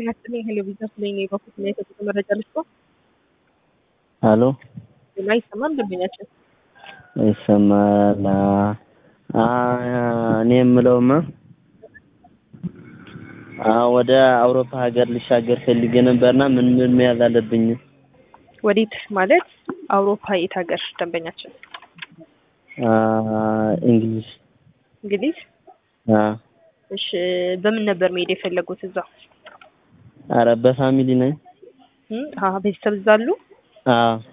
ጤና ይስጥልኝ ሄሎ ቢዝነስ ላይ ነው በኩል ላይ የተሰጠ መረጃ ልስጥ ሄሎ ሌላ ይሰማል ደንበኛችን ይሰማል። አ እኔ የምለውማ አ ወደ አውሮፓ ሀገር ልሻገር ፈልጌ ነበርና ምን ምን መያዝ አለብኝ? ወዴት ማለት አውሮፓ የት ሀገር ደንበኛችን አ እንግሊዝ እንግሊዝ አ እሺ በምን ነበር መሄድ የፈለጉት እዛ ኧረ በፋሚሊ ነኝ። እም አሀ ቤተሰብ እዛ አሉ አ